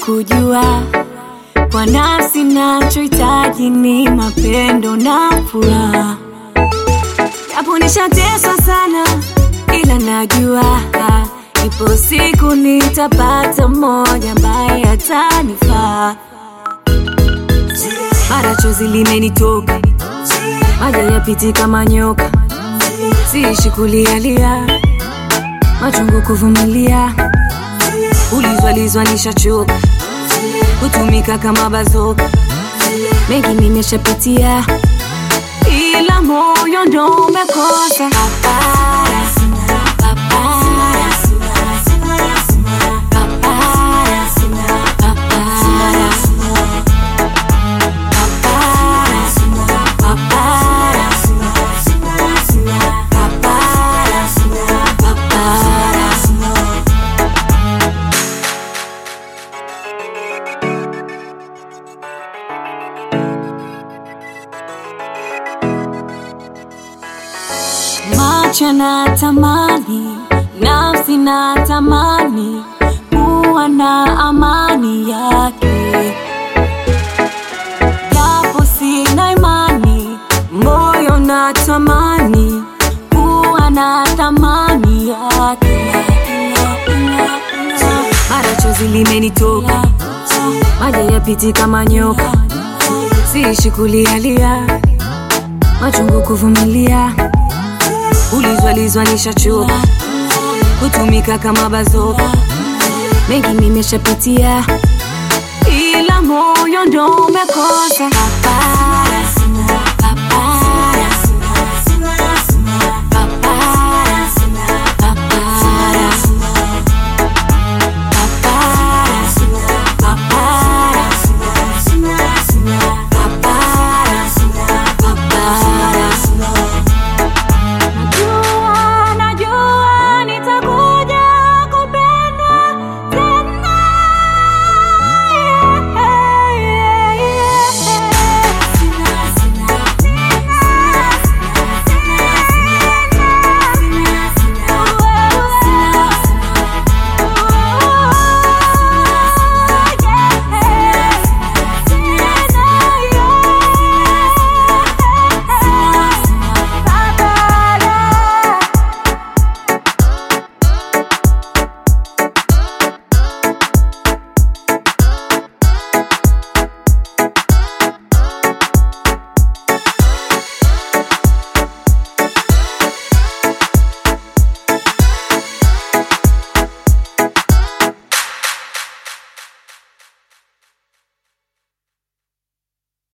kujua kwa nafsi nachohitaji ni mapendo na furaha, japo nishateswa sana, ila najua ipo siku nitapata mmoja ambaye atanifaa. Mara chozi limenitoka, maji yapiti kama nyoka, siishi kulialia, machungu kuvumilia, ulizwalizwa nishachoka, kutumika kama bazoka, mengi nimeshapitia, ila moyo ndo umekosa papara, papara, papara, papara. Macho na tamani, nafsi na tamani kuwa na amani yake, japo sina imani, moyo na tamani kuwa na thamani yake. Mara chozi limenitoka, maji yapiti kama nyoka, siishi kulialia, machungu kuvumilia ulizwalizwa nishachoka, kutumika kama bazoka, mengi nimeshapitia, ila moyo ndo umekosa